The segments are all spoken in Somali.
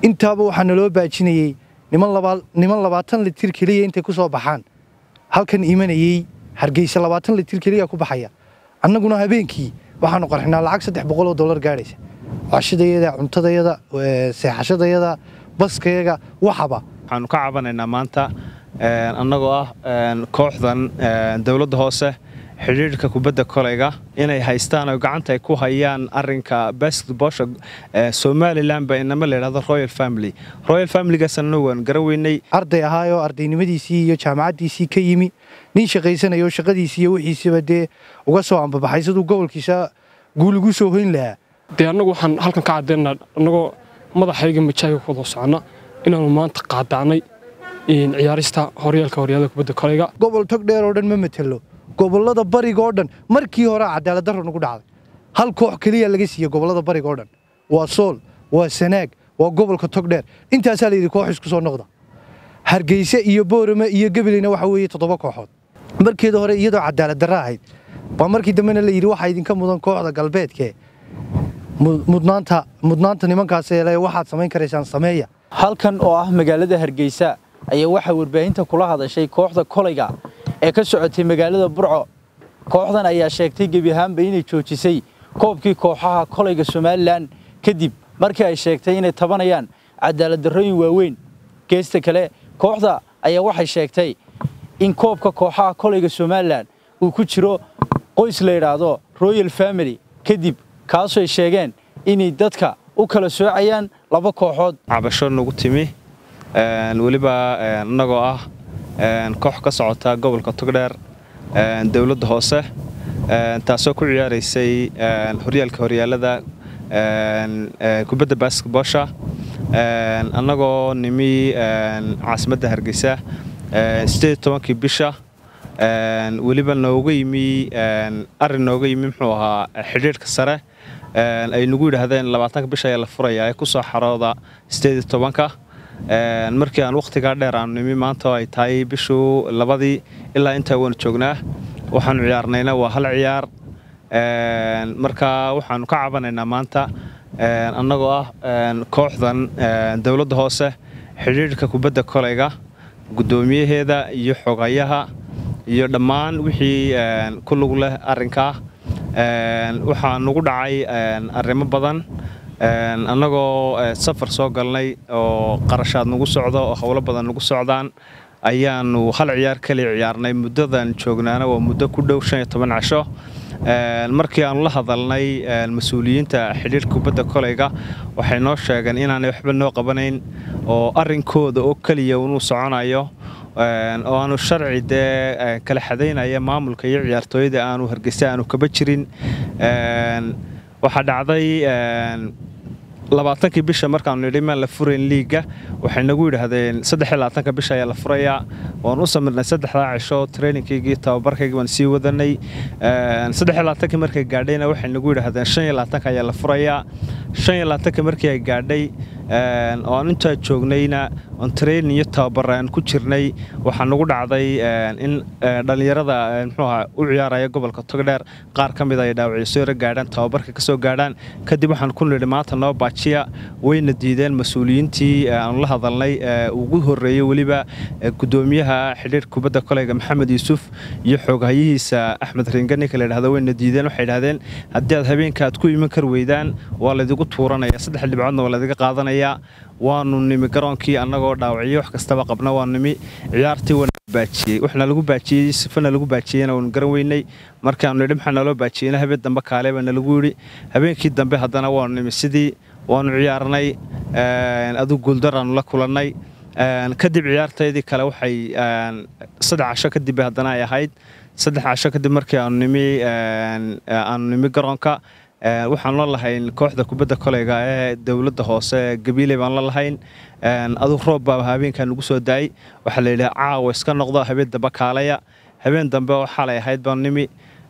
intaaba waxaa naloo baajinayey niman labaatan litir keliya intay ku soo baxaan halkan imanayey hargeysa labaatan litir keliya ku baxaya annaguna habeenkii waxaanu qarxinaa lacag saddex boqoloo dollar gaadhaysa cashadayada cuntadayada seexashadayada baskayaga waxaba waxaanu ka cabanaynaa maanta annagoo ah kooxdan dowladda hoose xidhiidhka kubadda koleyga inay haystaan oo gacanta ay ku hayaan arinka basketbosha somalilan ba inama layidhahdo royal family royal familygaasna waan garan weynay arday ahaayoo ardaynimadiisii iyo jaamacaddiisii ka yimi nin shaqaysanayo shaqadiisii iyo wixiisiiba dee uga soo ambabaxay siduu gobolkiisa guul ugu soo hoyn lahaa dee annagu waxaan halkan ka caddaynaa annagoo madaxayga majaaga ku wada soconna inaannu maanta qaadaacnay ciyaarista horyaalka horyaalada kubadda koleyga gobol tog dheer oo dhan ma matelo gobollada bariga oo dhan markii hore cadaalad darro nagu dhacday hal koox keliya laga siiyey gobollada bariga oo dhan waa sool waa sanaag waa gobolka togdheer intaasaa layidhi koox isku soo noqda hargeyse iyo boorame iyo gabaleyna waxa weeye toddoba kooxood markeeda hore iyadoo cadaalad darra ahayd baa markii dambena la yidhi waxaa idinka mudan kooxda galbeedkee mudnaanta mudnaanta nimankaas eele waxaad samayn karaysaan sameeya halkan oo ah magaalada hargeysa ayaa waxaa warbaahinta kula hadashay kooxda koleyga ee ka socotay magaalada burco kooxdan ayaa sheegtay gebi ahaanba inay joojisay koobkii kooxaha koleyga somalilan kadib markii ay sheegtay inay tabanayaan cadaaladdarrooyin waaweyn geesta kale kooxda ayaa waxay sheegtay in koobka kooxaha koleyga somalilan uu ku jiro qoys la yidhaahdo royal family kadib kaasoo ay sheegeen inay dadka u kala soocayaan laba kooxood cabasho nagu timi weliba annagoo ah koox ka socota gobolka togdheer dowladda hoose taasoo ku ciyaaraysay horyaalka horyaalada kubadda basketbosha annagoo nimi caasimadda hargeysa sideed tobankii bisha weliba nooga yimi arrin nooga yimi muxuu ahaa xidhiidhka sare ay nagu yidhaahdeen labaatanka bisha ayaa la furayaa ee ku soo xarooda sideed tobanka markii aan wakhtigaa dheer aanu nimi maanta oo ay tahay bishuu labadii ilaa intaa waanu joognaa waxaanu ciyaarnayna waa hal ciyaar marka waxaanu ka cabanaynaa maanta annagoo ah kooxdan dowladda hoose xidhiidhka kubadda koleyga guddoomiyaheeda iyo xogayaha iyo dhammaan wixii ku lug leh arrinkaa waxaa nagu dhacay arrimo badan annagoo safar soo galnay oo qarashaad nagu socdo oo howlo badan nagu socdaan ayaanu hal ciyaar kaliya ciyaarnay muddadan joognaana waa muddo ku dhow shan iyo toban casho markii aanu la hadalnay mas-uuliyiinta xidhiirka kubadda koleyga waxay noo sheegeen inaanay waxba noo qabanayn oo arrinkooda oo keliya unuu soconayo oo aanu sharci dee kala xadaynaya maamulka iyo ciyaartooyada aanu hargeysa aanu kaba jirin waxaa dhacday labaatankii bisha markaanu nidhi maan la furayn liiga waxay nagu yidhaahdeen saddexiyo labaatanka bisha ayaa la furayaa waan u samirnay saddexdaa cisho trainingkaygii tababarkaygii waan sii wadanay saddexiyo labaatankii markay gaadhayna waxay nagu yidhaahdeen shan iyo labaatanka ayaa la furayaa shan iyo labaatanka markii ay gaadhay oo aan intaa joognayna oon training iyo tababar aan ku jirnay waxaa nagu dhacday in dhallinyarada muxuu ahaa u ciyaaraya gobolka togdheer qaar ka mid ay dhaawacyo soo yaro gaadhaan tababarka ka soo gaadhaan kadib waxaan ku nidhi maanta noo baajiya wayna diideen mas-uuliyiintii aanu la hadalnay ugu horreeyey weliba guddoomiyaha xidhiirka kubadda koleyga maxamed yuusuf iyo xooghayihiisa axmed ringa ninka la yidhahdo wayna diideen waxay idhahdeen haddii aad habeenka aad ku iman kar weydaan waa laydigu tuuranaya saddex dhibcoodna waa laydiga qaadanayaa waanu nimi garoonkii annagoo dhaawacyo wax kastaba qabna waanu nimi ciyaartii waana baajiyey waxna lagu baajiyey sifana lagu baajiyeyna waanu garan weynay markaanu nidhi maxaa naloo baajiyeyna habeen dambe kaale baa nalagu yidhi habeenkii dambe haddana waanu nimi sidii waanu ciyaarnay aduu guuldaraanu la kulannay kadib ciyaartaydii kale waxay saddex casho kadib haddana ay ahayd saddex casho kadib markii aanu nimi aanu nimi garoonka waxaan la lahayn kooxda kubadda koleyga ee dowladda hoose gabiiley baan la lahayn aduu roob baa habeenkaa nagu soo daayey waxaa layidhi caawa iska noqdo habeen dambe kaalaya habeen dambe oo xalay ahayd baan nimi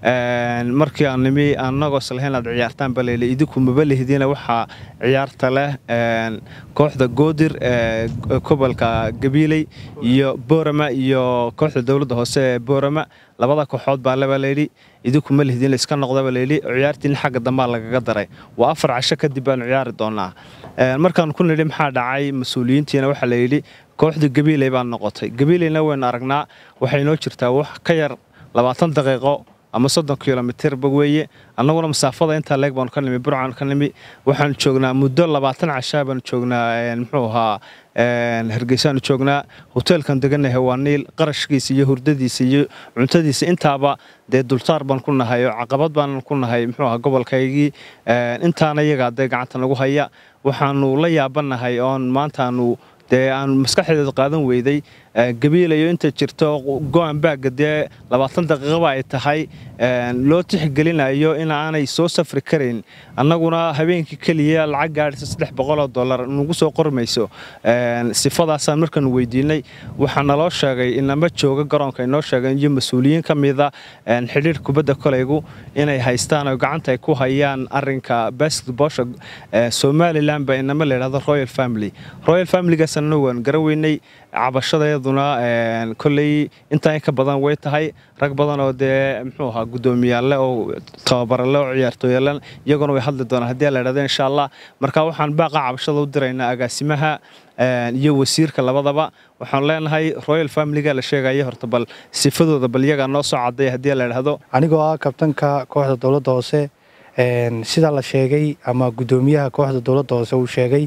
markii aan nimi annagoo islahayn aad ciyaartaan baa layidhi idinku maba lihdiina waxaa ciyaarta leh kooxda goodir ee gobolka gabiiley iyo boorama iyo kooxda dowladda hoose ee boorama labada kooxood baa leba layidhi idinku ma lihdin layska noqdaba layidhi ciyaartiina xagga dambaa lagaga daray waa afar casho kadib baanu ciyaari doonaa markaan ku nidhi maxaa dhacay mas-uuliyiintiina waxaa layidhi kooxda gabiiley baa noqotay gabiileyna waynu aragnaa waxay inoo jirtaa wax ka yar labaatan daqiiqo ama soddon kilomitirba weeye annaguna masaafada intaa leeg baanu ka nimi burcaan ka nimi waxaanu joognaa muddo labaatan cashaa baanu joognaa muxuu ahaa hargeysaanu joognaa hoteelkan deganahay waa niil qarashkiisa iyo hurdadiisa iyo cuntadiisa intaaba dee dulsaar baan ku nahay oo caqabad baan ku nahay muxuu ahaa gobolkaygii intaana iyagaa dee gacanta nagu haya waxaanu la yaabanahay oon maantaanu dee aan maskaxdeeda qaadan weyday gabiilayo inta jirto go-an baagga dee labaatan daqiiqaba ay tahay loo tixgelinayo in aanay soo safri karayn annaguna habeenkii keliya lacag gaadhisa saddex boqoloo dollar nagu soo qormayso sifadaasaan markaanu weydiinay waxaa naloo sheegay inama jooga garoonka inoo sheegeen iyo mas-uuliyiin ka mida xidhiir kubadda kolaygu inay haystaan oo gacanta ay ku hayaan arinka basketboolsha somalilan ba inama layidhahdo royal family royal familygaasna waan garaweynay cabashadayaduna koley intaa in ka badan way tahay rag badan oo dee muxuu ahaa guddoomiyaale oo tababarale oo ciyaartooyalan iyaguna way hadli doonaan haddii la idhahdo insha allah marka waxaan baaqa cabashada u diraynaa agaasimaha iyo wasiirka labadaba waxaan leenahay royal familyga la sheegaya horta bal sifadooda bal iyagaa noo soo caday haddii la idhahdo anigoo ah kabtanka kooxda dowladda hoose sida la sheegay ama guddoomiyaha kooxda dowladda hoose uu sheegay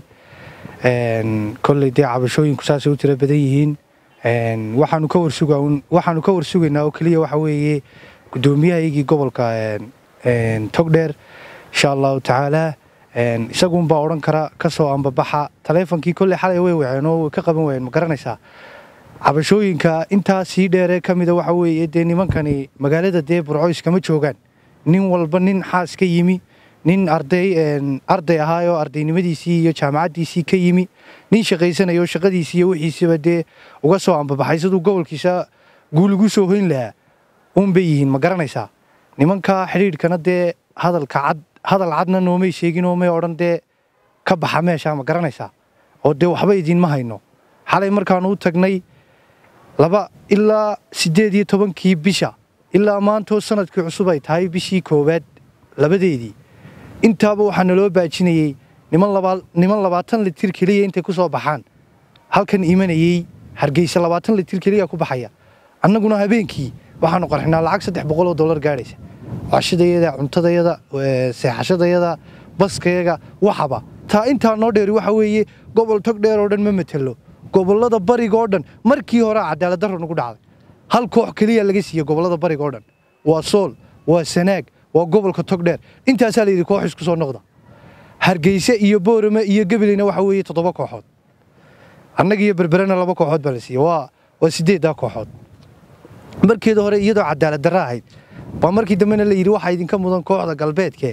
kolley dee cabashooyinku saasay u tiro badan yihiin waxaanu ka warsuga waxaanu ka warsugaynaa oo keliya waxa weeye guddoomiyahaygii gobolka togdheer insha allahu tacaalaa isaguunbaa odhan kara ka soo ambabaxa taleefonkii kolley xalay way waceen oo way ka qaban waayeen ma garanaysaa cabashooyinka intaa sii dheeree ka mida waxa weeye dee nimankani magaalada dee burco iskama joogaan nin walba nin xaas ka yimi nin arday arday ahaayoo ardaynimadiisii iyo jaamacaddiisii ka yimi nin shaqaysanayo shaqadiisii iyo wixiisiba dee uga soo ambabaxay siduu gobolkiisa guul ugu soo hoyn lahaa uunbay yihiin ma garanaysaa nimanka xidhiidhkana dee hadalka cad hadal cadna noomay sheegin oo may odhan dee ka baxa meesha ma garanaysaa oo dee waxba idiinma hayno xalay markaanu u tagnay laba ilaa siddeed iyo tobankii bisha ilaa maantoo sanadkii cusub ay tahay bishii koowaad labadeedii intaaba waxaa naloo baajinayey niman labaatan litir keliya intay ku soo baxaan halkan imanayey hargeysa labaatan litir keliya ku baxaya annaguna habeenkii waxaanu qarxinaa lacag saddex boqol oo dollar gaadhaysa cashadayada cuntadayada seexashadayada baskayaga waxaba taa intaa noo dheeri waxa weeye gobol tog dheer oo dhan ma matelo gobollada bariga oo dhan markii hore cadaalad darro nagu dhacday hal koox keliya laga siiyey gobollada bariga oo dhan waa sool waa sanaag waa gobolka togdheer intaasaa layidhi koox isku soo noqda hargeyse iyo boorame iyo gabileyna waxa weeye toddoba kooxood annaga iyo berberena laba kooxood baa la siiyey waa waa siddeeddaa kooxood markeeda hore iyadoo cadaalad darra ahayd baa markii dambena la yidhi waxaa idinka mudan kooxda galbeedkee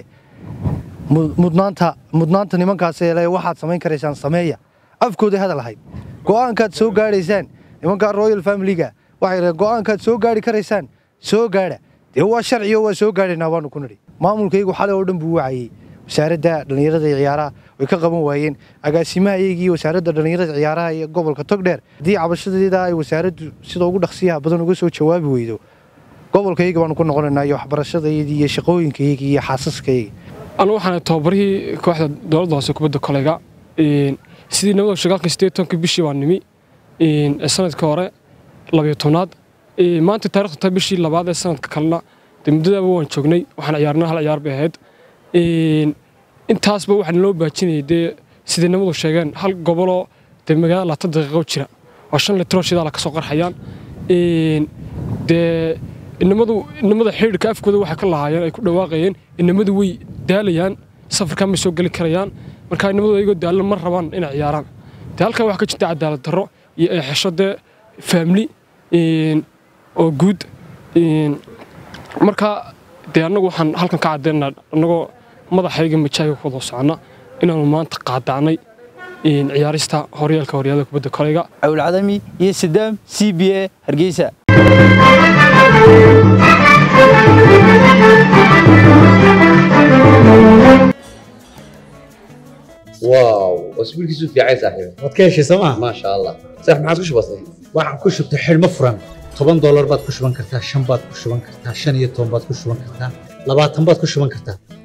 mudnaanta mudnaanta nimankaas eele waxaad samayn karaysaan sameeya afkooday hadal ahayd go'aankaad soo gaadhaysaan nimankaa royal familyga waxay dhaheen go'aankaad soo gaadhi karaysaan soo gaadha dee waa sharciyo waa soo gaadhaynaa baanu ku nidhi maamulkaygu xalay oo dhan buu wacayey wasaaradda dhallinyarada iyo ciyaaraha way ka qaban waayeen agaasimahayaygii wasaaradda dhallinyarada ciyaaraha iyo gobolka togdheer haddii cabashadeeda ay wasaaraddu sida ugu dhaqsiyaha badan uga soo jawaabi weydo gobolkayga baanu ku noqonaynaa iyo waxbarashadaydii iyo shaqooyinkaygii iyo xaasaskayga anu waxaan tababarihii kooxda dowladda hoose kubadda kolayga sidii nabada shagaalka sideed tobankii bishii baan nimi sanadka hore labayo tobnaad maanta taarikhdu tahay bishii labaad ee sanadka kalena dee muddadaaba waan joognay waxaan ciyaarnaa hal ciyaar bay ahayd intaasba waxaa naloo baajinayay dee siday nabadu sheegeen hal goboloo dee magaalada labaatan daqiiqo jira oo shan litroo shidaala ka soo qarxayaan dee inamadu inamada xidhiidhka afkooda waxay ka lahaayeen ay ku dhawaaqayeen inamadu way daalayaan safarkan may soo geli karayaan marka inamadu ayagoo daalan ma rabaan inay ciyaaraan dee halkan waxaa ka jirta cadaalad darro iyo eexesho dee faamili oo guud marka dee annagu waxaan halkan ka caddaynaa annagoo madaxayga majaaga ku wada soconna inaanu maanta qaadacnay ciyaarista horyaalka horyaalada kubadda kolayga cawlcadami iyo sadaam c b a hargeysa واو واسبوعك في عين صاحبي waad ka heshay sooma ما شاء الله صح ما عادش بسيط waxaan ku shubtay xidhmo furan toban doolar baad ku shuban kartaa shan baad ku shuban kartaa shan iyo toban baad ku shuban kartaa labaatan baad ku shuban kartaa